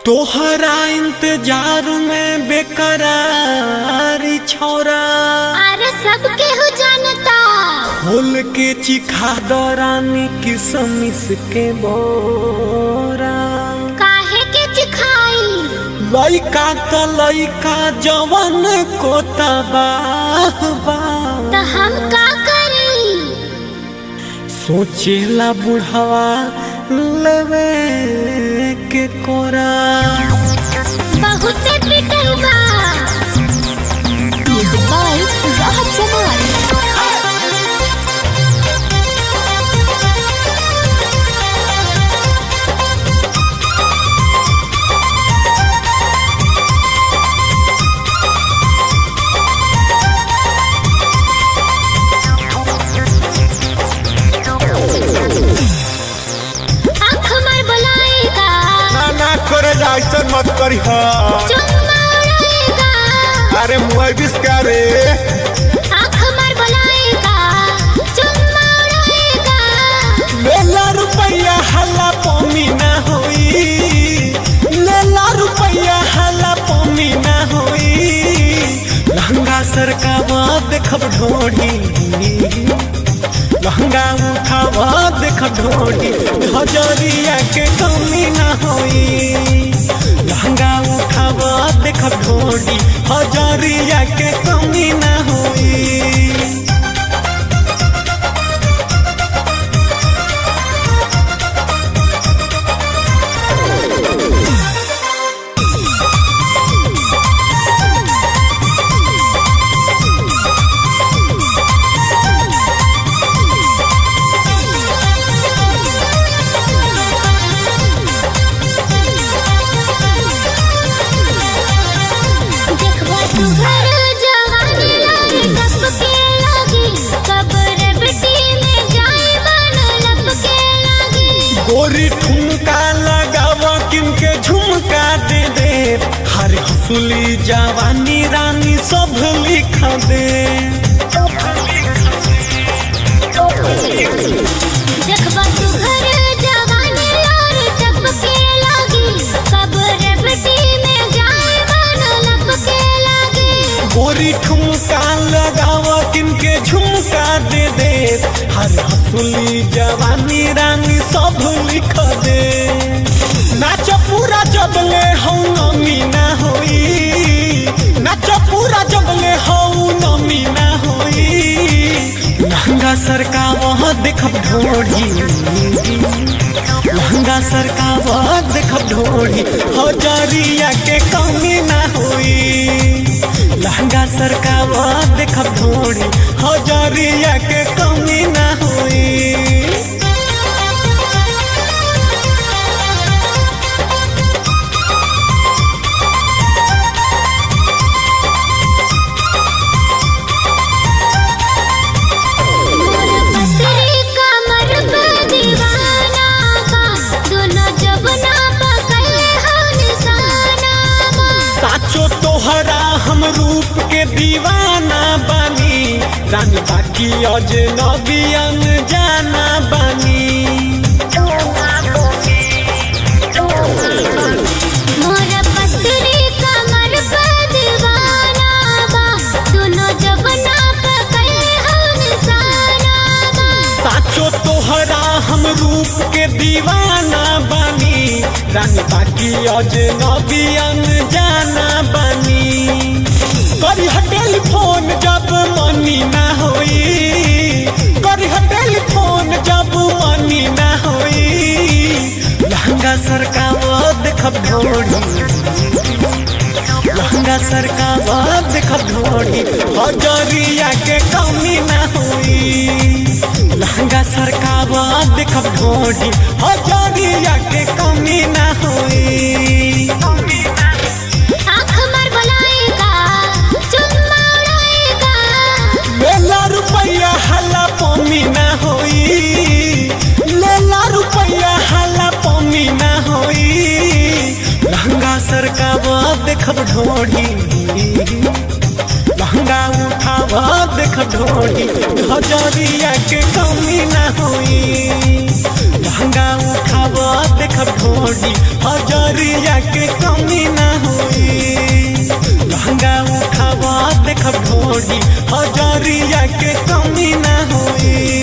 तोहरा इंतजार में बेकरारी छोरा अरे सब केहू जानता खोल के चिखा दौरानी किसमिस के बोरा काहे के चिखाई लइका त लइका जवन को तबाह बा त हम का करी सोचेला बुढ़वा लेवे के कोरा बहुते पिटल बा म्यूजिक बाय राहत जमाल आँख मार बुलाएगा ना ना करे जा ऐसा मत करी चुम्मा उड़ाएगा अरे मुआई बिस करे आँख मार बुलाएगा चुम्मा उड़ाएगा लेला रुपया हल्ला पमी ना होई लेला रुपया हल्ला पमी ना होई लहंगा सरकावा देखब ढोढ़ी लहंगा उठावा देखब ढोढ़ी हजरिया के कमी ना होई लहंगा उठावा देखब ढोढ़ी हजरिया के कमी ना होई देखबा सुघर जवानी लागे टपके लागी कब्र बेटी में जाए बन लपके लागी गोरी ठुमका लगावा किनके झुमका दे दे हर हसुली जवानी रानी सब लिखा दे देखबा सुघर जवानी लागे टपके लागी कब्र बेटी में जाए बन लपके लागी गोरी ठुमका लगावा किनके झुमका दे दे हर हसुली जवानी रानी सब लिखा दे नाच पूरा जबले हूँ नमी ना होई नाच पूरा जबले हूँ नमी ना होई लहंगा सरका वहाँ देखब ढोढ़ी लहंगा सरका वहाँ देखब ढोढ़ी हजरिया के कमी ना होई लहंगा सरका वहाँ देखब ढोढ़ी हजरिया के कमी ना होई मोर पतरी कमर पे दीवाना बा दोनों जबना पकड़े हो निशाना बा साचो तोहरा हम रूप के दीवाना बानी रानी बाकी अजनबी जाना बानी मोर पतरी कमर पे दीवाना बा दोनों जबना पकड़े हो निशाना बा साचो तोहरा हम रूप के दीवाना बानी रानी बाकी अजनबी जाना बानी करी टेलीफोन जब मनी ना होई करी टेलीफोन जब मनी ना होई लहंगा सरकावा देखब ढोढ़ी लहंगा सरकावा देखब ढोढ़ी हजरिया के कमी ना होई लहंगा सरकावा देखब ढोढ़ी हजरिया के कमी ना होई आँख मार बुलाएगा चुम्मा उड़ाएगा लेला रुपया हल्ला पमी ना होई लेला रुपया हल्ला पमी ना होई लहंगा सरकावा देखब ढोढ़ी लहंगा उठावा देख ढोढ़ी हजरिया के कमी ना होई लहंगा उठावा देख देखब ढोड़ी हजरिया के कमी ना होई लहंगा उठावा देखब ढोड़ी हजरिया के कमी ना होई